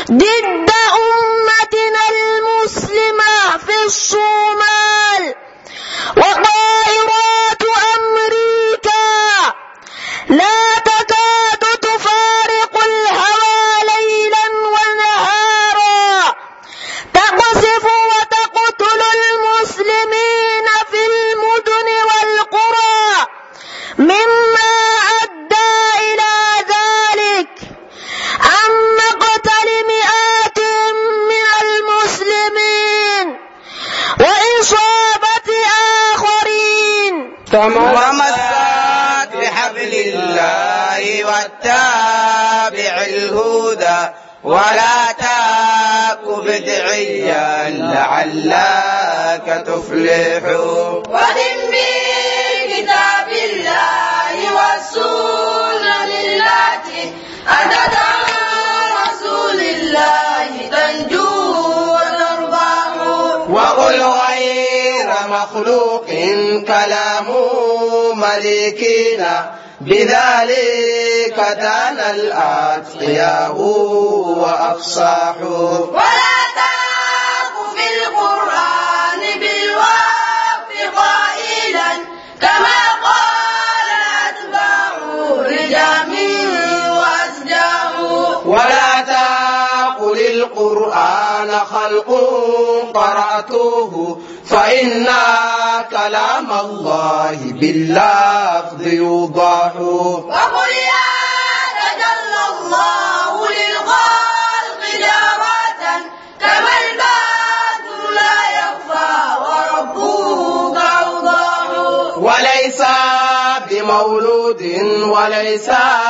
ضد أمتنا المسلمة في الصومال وطائرات أمريكا لا تكاد تفارق الهوى ليلا ونهارا تقصف وتقتل المسلمين في المدن والقرى مما أدى إلى ذلك عن مقتل مئات من المسلمين وإصابة آخرين ومسات بحبل الله واتبع الهدى ولا تاك بدعيا لعلك تفلح ودم بكتاب الله والسنن التي أتت عن رسول الله تنجو وتربح وقل غير مخلوق كلام مليكنا بذلك دان الأتقياء وأفصاحوا ولا تاق في القرآن بالوقف قائلا كما قال أتباع رجام وأسجاع ولا تقل القرآن خلق قرأته فإن كلام الله باللفظ يوضح وقل يا تجلى الله للخلق جارة كما البدر لا يخفى وربك أوضح وليس بمولود وليس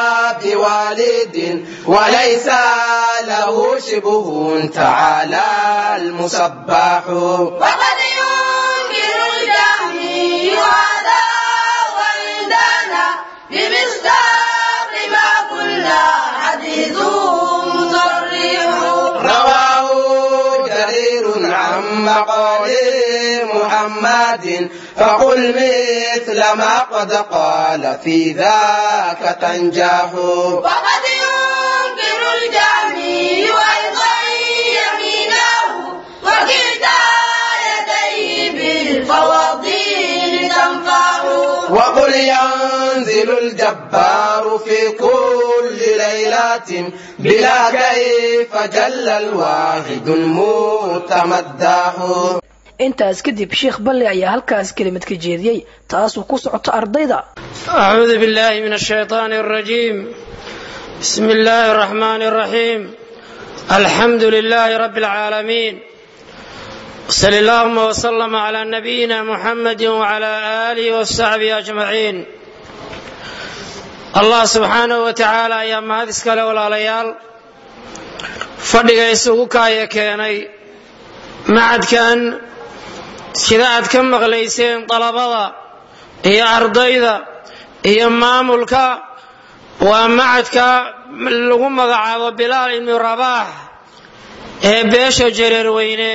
بوالد وليس له شبه تعالى المسبح وقد ينكر الجهمي هذا وعندنا بمصداق ما قلنا حديث مصرح رواه جرير عن مقال محمد فقل مثل ما قد قال في ذاك تنجح وقد ينكر الجهمي أيضا يمينه وكلتا يديه بالفواضل تنفع وقل ينزل الجبار في كل ليلة بلا كيف جل الواحد المتمدح intaas kadib sheekh balle ayaa halkaas kelimad ka jeediyey taasuu ku socoto ardayda أعوذ بالله من الشيطان الرجيم بسم الله الرحمن الرحيم الحمد لله رب العالمين صل اللهم وسلم على نبينا محمد وعلى آله وصحبه أجمعين الله سبحانه وتعالى ayaa mahad iskale walaalayaal fadhiga isugu kaaya keenay macadkan sida aad ka maqlayseen dalabada iyo ardayda iyo maamulka waa macadka lagu magacaabo bilaal ibnu rabaax ee beesha jareerweyne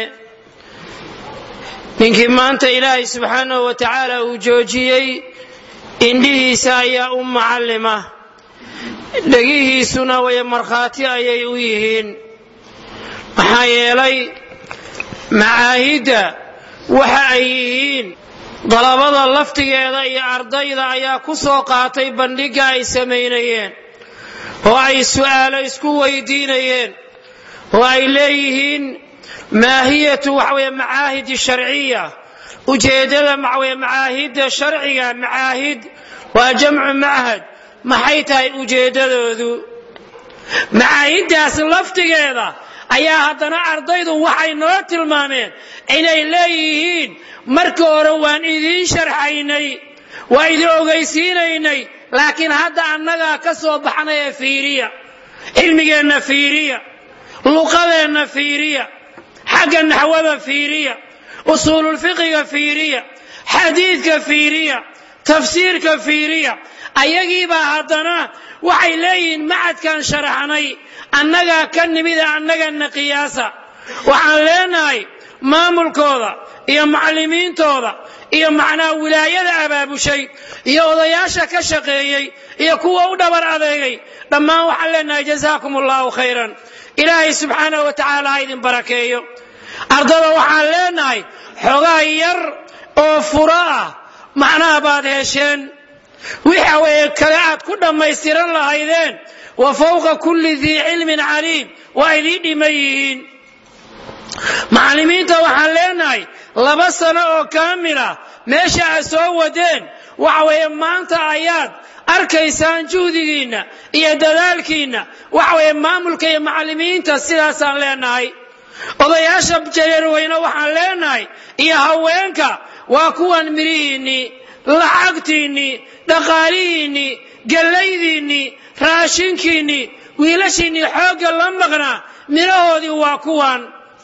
ninkii maanta ilaahay subxaanahu wa tacaala uu joojiyey indhihiisa ayaa u macallima dhegihiisuna way markhaati ayay u yihiin maxaa yeelay macaahidda waxa ay yihiin dalabada laftigeeda iyo ardayda ayaa ku soo qaatay bandhigga ay samaynayeen oo ay su'aalo isku weydiinayeen oo ay leeyihiin maahiyatu waxaweye macaahidi sharciya ujeeddada waxaweye macaahidda sharciga macaahid waa jamcu machad maxay tahay ujeeddadoodu macaahiddaas laftigeeda ayaa haddana ardaydu waxay noo tilmaameen inay leeyihiin marka hore waan idiin sharxaynay waa idin ogaysiinaynay laakiin hadda annagaa ka soo baxnay ee fiiriya cilmigeenna fiiriya luqadeenna fiiriya xagga naxwada fiiriya usuululfiqiga fiiriya xadiidka fiiriya tafsiirka fiiriya ayagiibaa haddana waxay leeyihiin macadkan sharaxnay annagaa ka nimida annagana qiyaasa waxaan leenahay maamulkooda iyo macallimiintooda iyo macnaha wilaayada abaabushay iyo odayaasha ka shaqeeyey iyo kuwa u dhabar adeegay dhammaan waxaan leenahay jazaakum allahu khayran ilaahay subxaanahu wa tacaala ha idin barakeeyo ardada waxaan leenahay xogaa yar oo furo ah macnaha baad hesheen waxa weeye kale aad ku dhammaystiran lahaydeen wa fawqa kulli dii cilmin caliim waa idiin dhiman yihiin macallimiinta waxaan leenahay laba sano oo kaamila meesha aad soo wadeen waxa weeye maanta ayaad arkaysaan juhdigiinna iyo dadaalkiinna waxa weeye maamulka iyo macallimiinta sidaasaan leenahay odayaasha jareerweyne waxaan leenahay iyo haweenka waa kuwan mirihiinnii lacagtiinnii dhaqaalihiinnii gellaydiinnii raashinkiinnii wiilashiinnii xoogga la maqnaa midhahoodii waa kuwan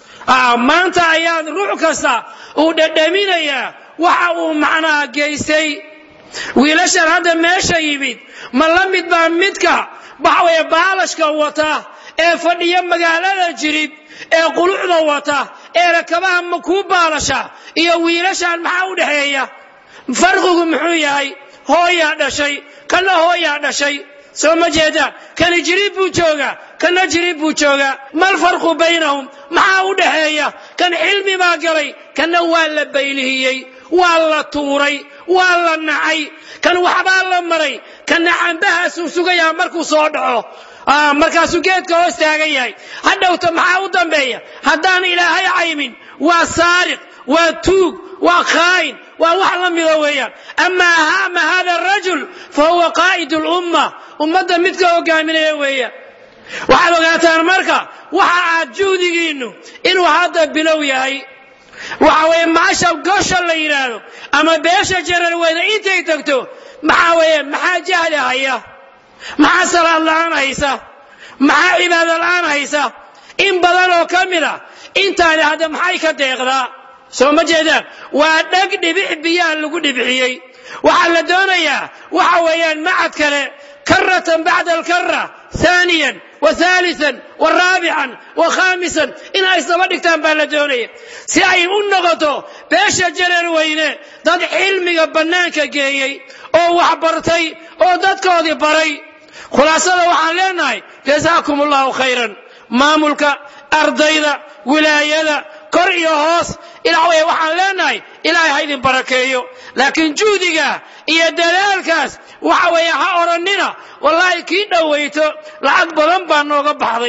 maanta ayaad ruux kasta uu dhadhaminayaa waxa uu macnaha geystay wiilashan hadda meesha yimid ma la mid baa midka waxaweye baalashka wata ee fadhiya magaalada jirid ee qulucda wata ee rakabaha ma kuu baalasha iyo wiilashan maxaa u dhexeeya farqigu muxuu yahay hooyaa dhashay kana hooyaa dhashay soo ma jeedaan kani jiriib buu joogaa kana jiriib buu joogaa mal farqu baynahum maxaa u dhexeeya kan xilmi baa galay kana waa la baylihiyey waa la tuuray waa la nacay kan waxbaa la maray kana cambahaasuu sugayaa markuu soo dhaco markaasuu geedka hoos taagan yahay hadhowta maxaa u dambeeya haddaan ilaahay caymin waa saariq waa tuug waa khaa'in waa wax la mida weeyaan amaa haama hada rajul fa huwa qaa'id lumma ummadda midka hogaaminaya weeyaan waxaad ogaataan marka waxa aad juhdigiinnu inuu hadda bilow yahay waxa weeye maasha gosha la yidhaahdo ama beesha jarar weyne intay tagto maxaa weeye maxaa jahli haya maxaa salaad la'aan haysa maxaa cibaado la'aan haysa in badan oo ka mid a intaani hadda maxay ka deeqdaa soo ma jeedaan waa dheg dhibix biyaha lagu dhibixiyey waxaa la doonayaa waxa weeyaan macad kale karatan bacda alkara ثانيا وثالثا ورابعا وخامسا إن أي سبا dhigtaan baa la doonaya si ay u noqoto beesha jareer weyne dad cilmiga bannaanka geeyey oo wax bartay oo dadkoodii baray khulaasada waxaan leenahay jazaakum allahu khayran maamulka ardayda wilaayada kor iyo hoos ilaa way waxaan leenahay ilaahay ha idin barakeeyo laakiin juhdiga iyo dadaalkaas waxa weeye ha odhannina wallaahi kii dhowayto lacag badan baa nooga baxday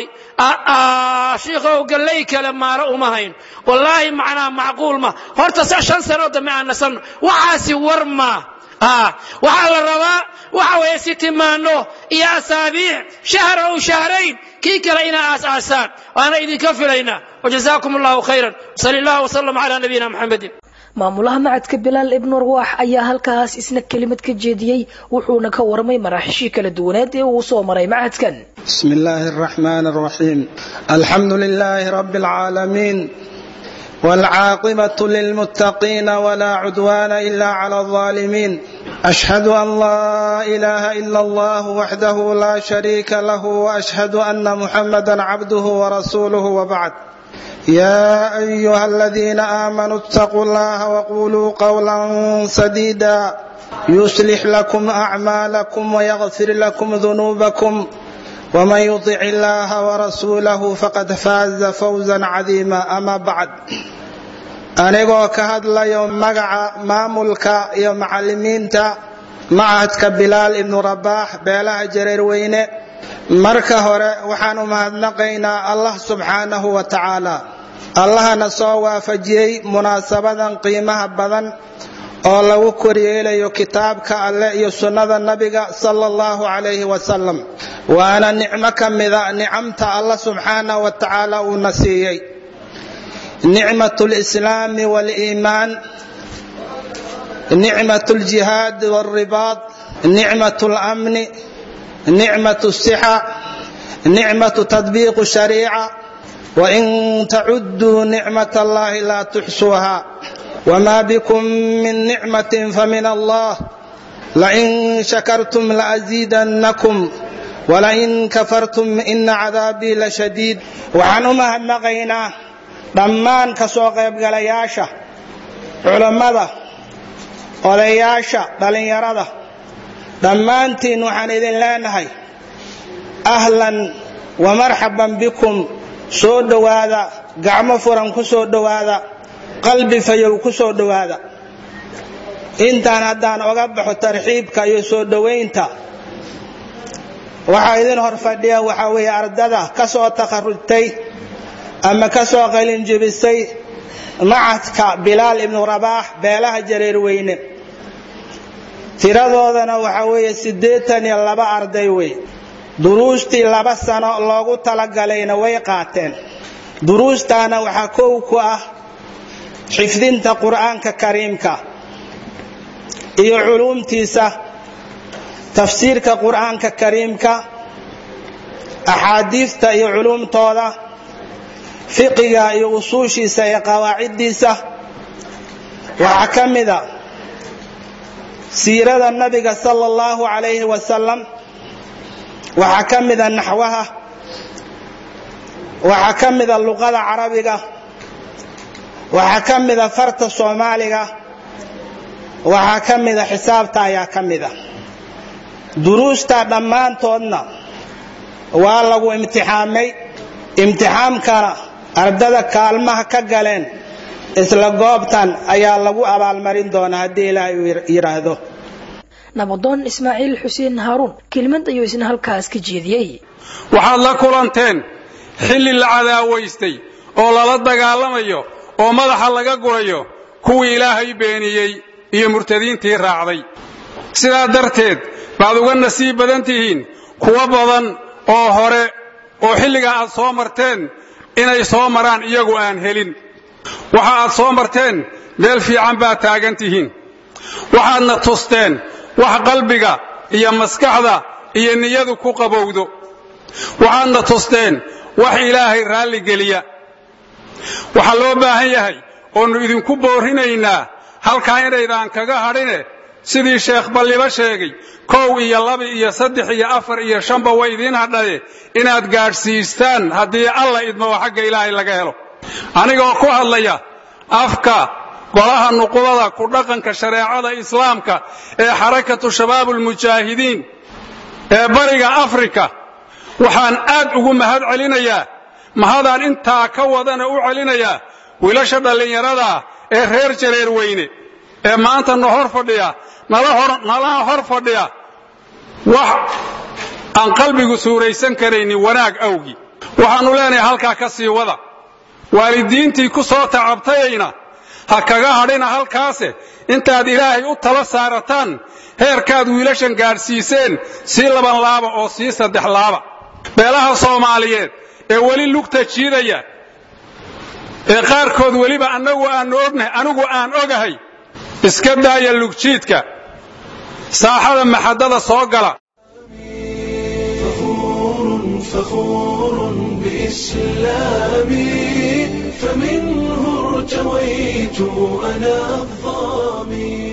shiikhow gallay kale maaro uma hayn wallaahi macnaa macquul ma horta se shan sanoo dambe aan nasanno waxaasi war maa waxaa la rabaa waxa weeye sitimaano iyo asaabiic shahra ow shahrayn kii kale inaa aas-aasaan waana idinka filaynaa wajazaakum allahu khayran sali allah wasalam calaa nabiyina maxamedin maamulaha macadka bilaal ibnu arwaax ayaa halkaas isna kelimad ka jeediyey wuxuuna ka warmay maraaxishii kala duwaneed ee uu soo maray macadkan بسم الله الرحمن الرحيم الحمد لله رب العالمين والعاقبة للمتقين ولا عدوان إلا على الظالمين أشهد أن لا إله إلا الله وحده لا شريك له وأشهد أن محمدا عبده ورسوله وبعد يا أيها الذين آمنوا اتقوا الله وقولوا قولا سديدا يصلح لكم أعمالكم ويغفر لكم ذنوبكم ومن يطع الله ورسوله فقد فاز فوزا عظيما أما بعد anigoo ka hadlayo magaca maamulka iyo macalimiinta macahadka bilaal ibnu rabaax beelaha jareerweyne marka hore waxaan u mahadnaqaynaa allah subxaanahu wa tacaala allahana soo waafajiyey munaasabadan qiimaha badan oo lagu koryeelayo kitaabka alleh iyo sunnada nabiga sala allahu calayhi wasalam waana nicmo ka mida nicamta allah subxaanahu wa tacaala uuna siiyey nicmat lislaami waliimaan nicmat ljihaad walribaad nicmat lamni nicmat sixa nicmat tadbiiq shariica wain tacuduu nicmat allahi laa tuxsuuha wma bkum min nicmatin famin allah lain shakartum laaziidannakum walain kafartum ina cadaabii lashadiid waxaan u mahadnaqaynaa dhammaan ka soo qaybgalayaasha culammada odayaasha dhallinyarada dhammaantiin waxaan idin leenahay ahlan wamarxaban bikum soo dhowaada gacmo furan ku soo dhowaada qalbi fayow ku soo dhowaada intaan haddaan oga baxo tarxiibka iyo soo dhowaynta waxaa idin hor fadhiya waxaa weeye ardada ka soo takharujtay ama ka soo qalinjibisay macadka bilaal ibnu rabaax beelaha jareer weyne tiradoodana waxaa weeye siddeetan iyo laba arday wey duruustii laba sano loogu talagalayna way qaateen duruustaana waxaa kow ku ah xifdinta qur'aanka kariimka iyo culuumtiisa tafsiirka qur'aanka kariimka axaadiista iyo culuumtooda fiqiga iyo usuushiisa iyo qawaaciddiisa waxaa ka mida siirada nabiga sala allahu calayhi wasalam waxaa ka mida naxwaha waxaa ka mida luqada carabiga waxaa ka mida farta soomaaliga waxaa ka mida xisaabta ayaa ka mida duruusta dhammaantoodna waa lagu imtixaamay imtixaamkana ardada kaalmaha ka galeen isla goobtan ayaa lagu abaalmarin doonaa haddii ilaahay uu yidhaahdo nabadoon ismaaciil xuseen haaruun kelimad ayuu isna halkaas ka jeediyey waxaad la kulanteen xilli la cadaawaystay oo lala dagaalamayo oo madaxa laga gurayo kuwii ilaahay beeniyey iyo murtadiintii raacday sidaa darteed baad uga nasiib badan tihiin kuwo badan oo hore oo xilligaa aad soo marteen inay soo maraan iyagu aan helin waxa aad soo marteen meel fiican baad taagan tihiin waxaadna tusteen wax qalbiga iyo maskaxda iyo niyadu ku qabowdo waxaadna tusteen wax ilaahay raalligeliya waxaa loo baahan yahay oonnu idinku boorrinaynaa halkaa inaydaan kaga hadhine sidii sheekh balliba sheegay kow iyo laba iyo saddex iyo afar iyo shanba way idiin hadhaye inaad gaadhsiistaan haddii alla idmo oo xagga ilaahay laga helo anigoo ku hadlaya afka golaha nuqubada ku dhaqanka shareecada islaamka ee xarakatu shabaabulmujaahidiin ee bariga afrika waxaan aad ugu mahad celinayaa mahadaan intaa ka wadana u celinayaa wiilasha dhallinyarada ee reer jareer weyne ee maanta na hor fadhiya nalaha hor fadhiya wax aan qalbigu suuraysan karaynin wanaag awgi waxaannu leenahay halkaa ka sii wada waalidiintii ku soo tacabtayayna ha kaga hadhina halkaase intaad ilaahay u tala saarataan heerkaad wiilashan gaadhsiiseen sii laban laaba oo sii saddex laaba beelaha soomaaliyeed ee weli lugta jiidaya ee qaarkood weliba annagu aanu ognahay anigu aan ogahay iska daaya lugjiidka saaxada maxaddada soo gala فخور بإسلامي فمنه ارتويت أنا الظامي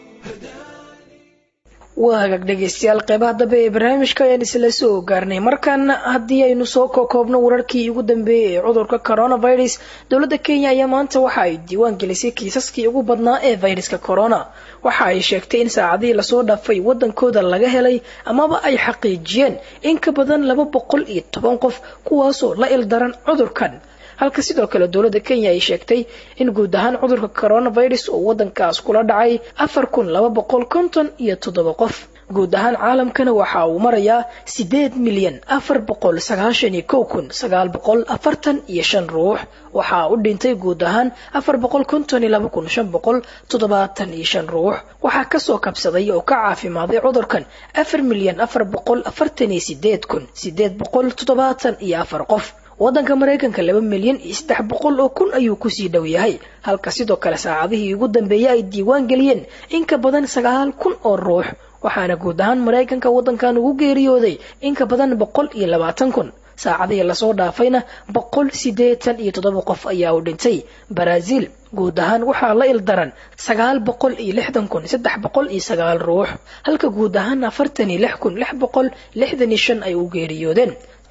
waa hagaag dhegaystayaal qeybaha dambe ee barnaamijka ayaan isla soo gaarnay markaana haddii aynu soo kokoobno wararkii ugu dambeeyey ee cudurka coronavirus dowladda kenya ayaa maanta waxa ay diiwaan gelisay kiisaskii ugu badnaa ee fayraska corona waxa ay sheegtay in saacadihii lasoo dhaafay wadankooda laga helay amaba ay xaqiijiyeen in ka badan laba boqol iyo toban qof kuwaasoo la ildaran cudurkan halka sidoo kale dowladda kenya ay sheegtay in guud ahaan cudurka coronavirus uu wadankaas kula dhacay afar kun laba boqol konton iyo toddoba qof guud ahaan caalamkana waxa uu marayaa sideed milyan afar boqol sagaashan iyo kow kun sagaal boqol afartan iyo shan ruux waxaa u dhintay guud ahaan afar boqol konton iyo laba kun shan boqol toddobaatan iyo shan ruux waxaa kasoo kabsaday oo ka caafimaaday cudurkan afar milyan afar boqol afartan iyo sideed kun sideed boqol toddobaatan iyo afar qof wadanka maraykanka laba milyan iyo saddex boqol oo kun ayuu kusii dhow yahay halka sidoo kale saacadihii ugu dambeeyay ay diiwaan geliyeen in ka badan sagaal kun oo ruux waxaana guud ahaan maraykanka wadankan ugu geeriyooday in ka badan boqol iyo labaatan kun saacadihii lasoo dhaafayna boqol siddeetan iyo toddoba qof ayaa u dhintay baraaziil guud ahaan waxaa la ildaran sagaal boqol iyo lixdan kun saddex boqol iyo sagaal ruux halka guud ahaan afartan iyo lix kun lix boqol lixdan iyo shan ay u geeriyoodeen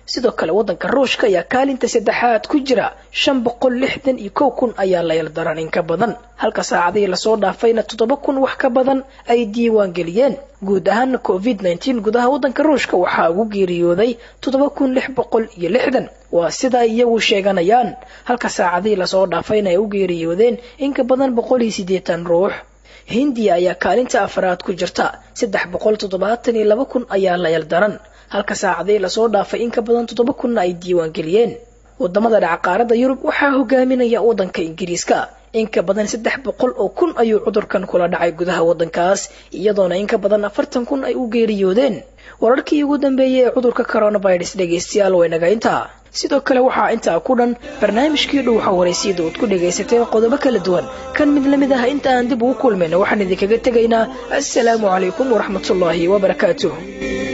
sidoo kale waddanka ruushka ayaa kaalinta saddexaad ku jira shan boqol lixdan iyo kow kun ayaa la yaldaran in ka badan halka saacadihii lasoo dhaafayna toddoba kun wax ka badan ay diiwaan geliyeen guud ahaana covid nteen gudaha waddanka ruushka waxaa ugu geeriyooday toddoba kun lix boqol iyo lixdan waa sida ay iyagu sheeganayaan halka saacadihii lasoo dhaafayna ay u geeriyoodeen in ka badan boqol iyo siddeetan ruux hindiya ayaa kaalinta afraad ku jirta saddex boqol toddobaatan iyo laba kun ayaa la yaldaran halka saacadii lasoo dhaafay in ka badan toddoba kunna ay diiwaan geliyeen wadamada dhaca qaaradda yurub waxaa hogaaminaya waddanka ingiriiska in ka badan saddex boqol oo kun ayuu cudurkan kula dhacay gudaha waddankaas iyadoona in ka badan afartan kun ay u geeriyoodeen wararkii ugu dambeeyey ee cudurka coronavirus dhegaystayaal waynaga intaa sidoo kale waxaa intaa ku dhan barnaamijkii dhuuxa waraysiyada ood ku dhagaysateen qodobo kala duwan kan mid lamid ah inta aan dib ugu kulmayna waxaan idinkaga tegaynaa assalaamu calaykum waraxmatullaahi wabarakaatuh